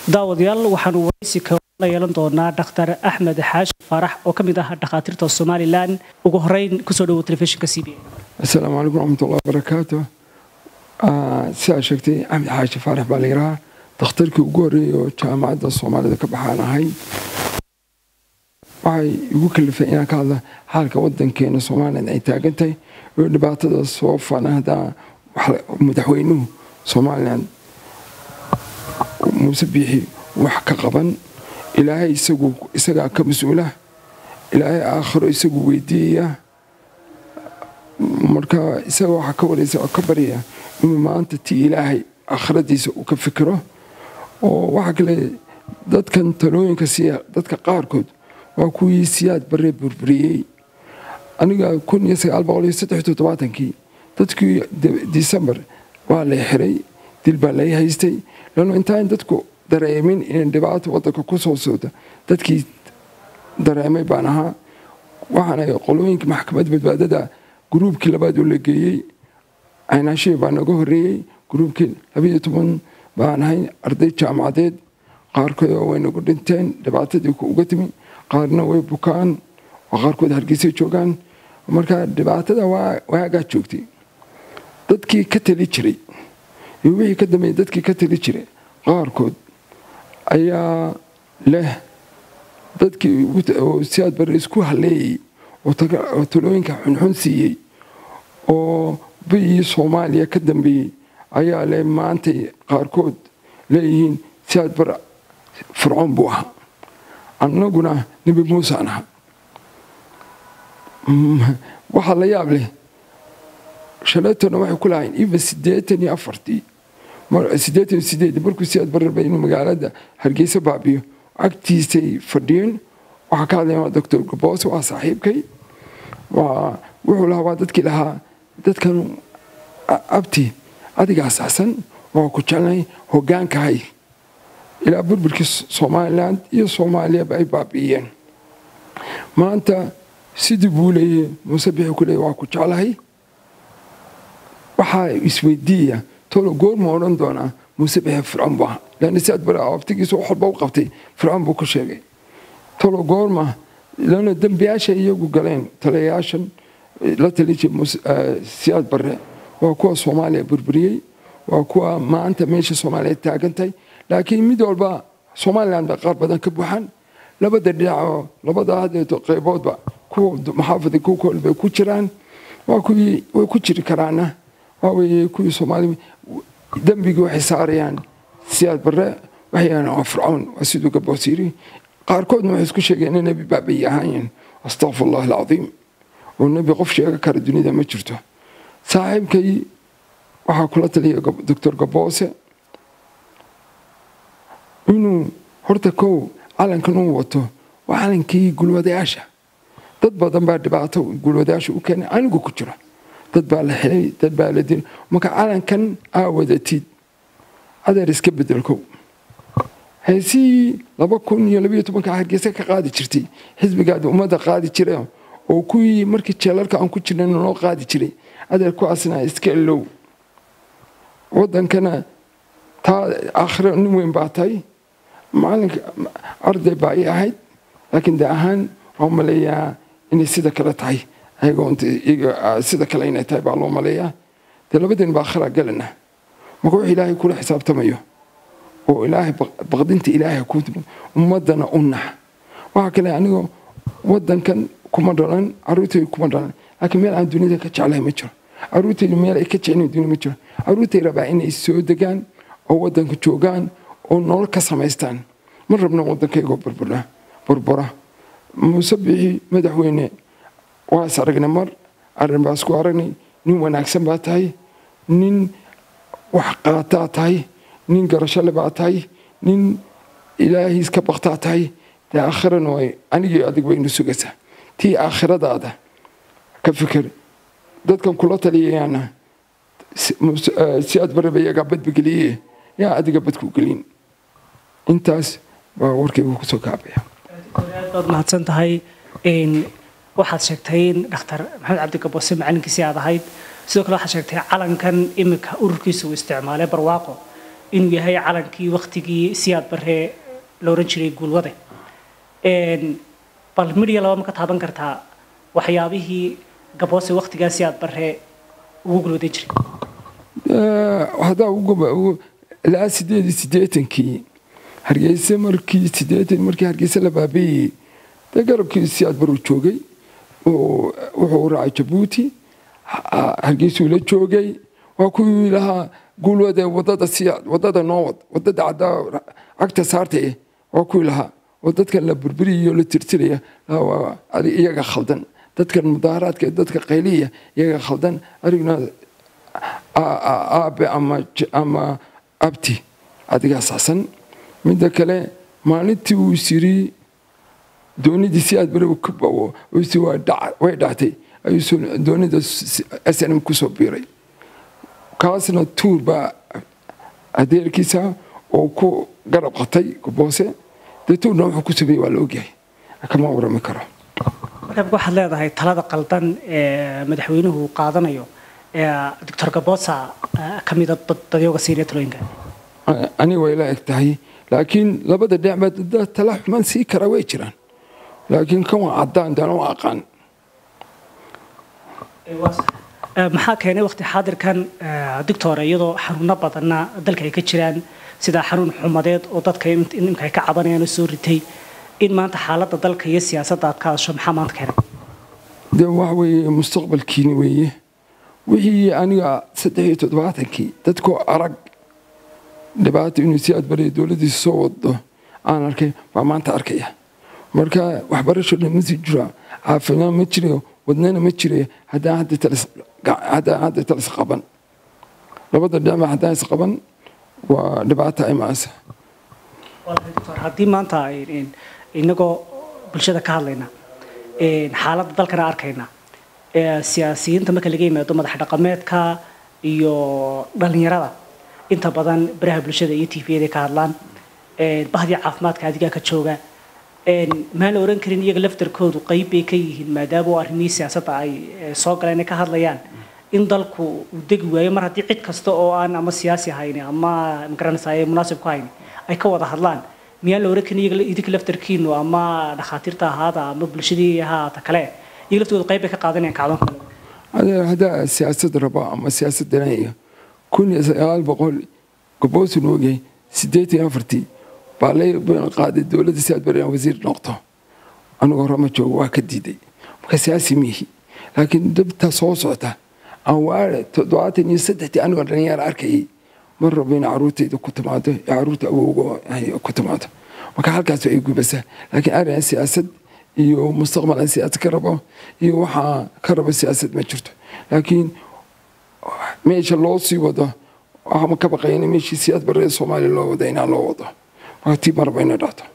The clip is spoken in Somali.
daawadayaal waxaanu waraysi ka la yeelan doonaa dhakhtar axmed xaashi faarax oo ka mid ah dhakhaatiirta somalilan ugu horeyn kusoo dhawo telefishinka c b asalaamu calaykum raxmatullahi wabarakaatu sidaa sheegtay axmed xaashi faarax baa la yidhahaa dakhtarkii ugu horreeyay oo jaamacadda soomaalida ka baxaan ahay waxay igu kalifay inaan ka hadla xaalka wadankeena somalilan ay taagan tahay oo dhibaatada soo fana haddaa madaxweynuhu somalilan muuse biixi wax ka qaban ilaahay isagaa ka mas-uula ilaahay aakhiro isagu weydiiyaya marka isaga waxaa ka wareysa oo ka baryaya inuu maanta ti ilaahay aakhiradiisa uu ka fikiro oo waxaa kale dadkan talooyinka siiya dadka qaarkood waa kuwii siyaad barre burburiyey aniga kii dadkii disembar waa lay xiray dil baa lay haystay lano intaan dadku dareemin inay dhibaato wadanka ku soo socda dadkii dareemay baan ahaa waxaana qolooyinka maxkamad badbaadada gruubkii labaad oo la geeyey caynaashihii baa naga horeeyey gruubkii labayo toban baan ahay arday jaamacadeed qaarkood way nagu dhinteen dhibaatadii uga timi qaarna way bukaan oo qaarkood hargeysay joogaan marka dhibaatada waagaa joogtay dadkii ka tali jiray iyo wixii ka dambeeyey dadkii ka tali jiray qaarkood ayaa leh dadkii siyaad barre isku haleeyey oo talooyinka xunxun siiyey oo biyii soomaaliya ka dambeeyey ayaa leh maantay qaarkood leeyihiin siyaad barre fircoon buu ahaa annaguna nebi muusaan aha waxaa la yaab leh shalaytona waxay ku lahayn even siddeetan iyo afartii siddeetan iyo sideed markuu siyaad bararba inuu magaalada hargeysa baabiyo agtiisay fadhiyeen waxaa ka hadlayan waa doctor gaboose waa saaxiibkay waa wuxuu lahaa waa dadkii lahaa dadkan abti adigaa saxsan waa ku jeclay hogaankahay ilaa burburkii somalilan iyo soomaaliyaba ay baabi'iyeen maanta sidii buu leeyay muuse bixi ku leeyay waa ku jeclahay waxaa isweydiiya tolo goorma odhan doonaa muuse bixi fircoon buu ahaa leanna siaad bare abtigiisa wax walba u qabtay fircoon buu ku sheegay tolo goorma lana dembiyaasha iyagu galeen taliyayaashan la talijay siyaad barre waa kuwa soomaaliya burburiyey waa kuwa maanta meesha soomaaliya taagantahay laakiin mid walba somalilan ba qaar badan ka buuxaan labada dhinacoo labada hadeeto qayboodba kuwa maxaafada kuwa kol bay ku jiraan waa kuwii way ku jiri karaana waa weye kuwii soomaali dembigii waxay saarayaan siyaad barre waxay yahaan waa fircoon waa siduu gaboos yiri qaarkoodna waxay isku sheegeen inay nebi baabay ahaayeen astaqfir allah alcadiim oo nebi qof sheega kara dunida ma jirto saaxiibkay waxaa kula taliya doctor gaboose inuu horta kow calankan uu wato waa calankii gulwadayaasha dad badan baa dhibaato gulwadayaasha u keenay anigu ku jiro dad baa la xilay dad baa la dilay marka calankan aa wadatid adeer iska bedelkow heesihii laba kun iyo labayo tobanka hargeysa ka qaadi jirtay xisbigaada ummadda qaadi jira oo kuwii markii jeelalka aan ku jirnay noo qaadi jiray adeer kuwaasna iska ilow wadankana taa aakhiro nin weyn baa tahay macalinka arday baa ii ahayd laakiin de ahaan waa maleeyaa inay sida kale tahay sida kale inay tahay baa loo maleeyaa dee labadeen baa akhira galana marka wax ilaahay kula xisaabtamayo oo ilaahay baqdinta ilaahay ku ummadana u nax waxaa kale anigoo wadankan kuma dhalan caruurtayda kuma dhalan laakiin meel aan duniyada ka jeclahay ma jiro caruurtaydu meel ay ka jeclayn dunia ma jiro caruurtay rabaa inay soo degaan oo wadanka joogaan oo nolol ka samaystaan ma rabno waddankaygoo burbura muuse bixi madaxweyne waa is aragnay mar arrin baa isku aragnay nin wanaagsan baa tahay nin wax qaataa tahay nin garashole baa tahay nin ilaahiis ka baktaa tahay dee aakhirana way anigii adig baynu sugaysaa tii aakhiradaada ka fikir dadkan kula taliyayaana si aad baraba iyagaa badbageliye yaa adiga badku gelin intaas baa warkaygu kusoo kaabaya aad baad mahadsan tahay waxaad sheegtay in dhakhtar maxamed cabdigaboose macalinkiisii aad ahayd sidoo kale waxaad sheegtay calankan iminka ururkiisa uu isticmaalay barwaaqo inuu yahay calankii waktigii siyaad barre la oran jiray guulwade bal midya laba ma ka taaban kartaa waxyaabihii gaboose waktigaa siyaad barre ugu gulwadan jiray haddaa ilaa sideed iyo siddeetankii hargeysa markii siddeetan markii hargeysa la baabeeyey dee garabkii siyaad baruu joogay wuxuu raacay jabuuti hargeysuu la joogay waa kuwii lahaa guulwade wadada siyaad wadada noowad wadada caddaa cagta saartay waa kuwii lahaa oo dadkan la burburiyayo la tirtiraya iyaga khaldan dadkan mudaaharaadka dadka qayliya iyaga khaldan arigna aabe ama abti adigaa saxsan midda kale maalintii uu isiri doonidii si aad bari way dhactay ayuu doonida snm kusoo biiray kaasna tuur baa adeerkiisa oo ku garab qatay boose dee tuurna wuxuu ku sameeyey waa la ogyahay kama warami karo marka waxaad leedahay talada qaldan ee madaxweynuhu qaadanayo doctor gabosa ka mida dadyoga siiniya talooyinka aniga way la eg tahay laakiin labada dhinac dad tala xumaan sii kara way jiraan laakiin kan waa caddaan daan u aqaan maxaa keenay waqti xaadirkan doctor iyadoo xanuuno badanna dalka ay ka jiraan sida xanuun xumadeed oo dadka imka ay ka cabanayaan soo ritay in maanta xaaladda dalka iyo siyaasadda aad ka hadasho maxaa maanta keenay de waxa weeye mustaqbalkiini weeye wixii aniga saddex iyo toddobaatankii dadkoo arag dhibaato inuu si aad bariya dowladdiisa soo wado aan arkay baa maanta arkaya marka waxbarasho dhan ma sii jira caafimaad ma jirayo wadnana ma jirayo haddaan hadda talis qaban labada dhinac haddaan is qaban waa dhibaata imaasa haddii maanta inagoo bulshada ka hadlayna xaaladda dalkana arkayna siyaasiyiinta marka laga yimaado madax dhaqameedka iyo dhalinyarada inta badan baraha bulshada iyo tviyada ka hadlaan bahdii caafimaadka adigaa ka jooga maan la oran karin iyaga laftarkoodu qayb bay ka yihiin maadaama oo arrimihii siyaasadda ay soo galeen ay ka hadlayaan in dalku uu degi waayo mar haddii cid kasta oo aan ama siyaasi hayni ama magaranaysaay munaasib ku hayni ay ka wada hadlaan miyaan la oran karin iyaga idinka laftarkiinu ama dhakhaatiirta ahaada ama bulshadii ahaata kale iyaga laftoodu qayb bay ka qaadanayaan kacdoonka haddaa siyaasad raba ama siyaasad danaya kun iyo sagaal boqol goboosu noogyahay siddeetan iyo afartii baa la qaaday dowladda si aad barayaan wasiir noqdo anigoo hore ma joogo waa ka diiday marka siyaasi miihi laakiin dabta soo socota aan waare toddobaatan iyo saddextii anigoo dhalinyaro arkayay mar rabo in caruurtayda ku timaado ee caruurta awowga ku timaado marka halkaas ay gubasaa laakiin arrin siyaasad iyo mustaqbal aan siyaasad ka rabo iyo waxaa ka rabo siyaasad ma jirto laakiin meesha loo sii wado waxaa ka baqayna meeshii siyaad barree soomaaliya loo wada inaan loo wado marka tii marba inay dhacto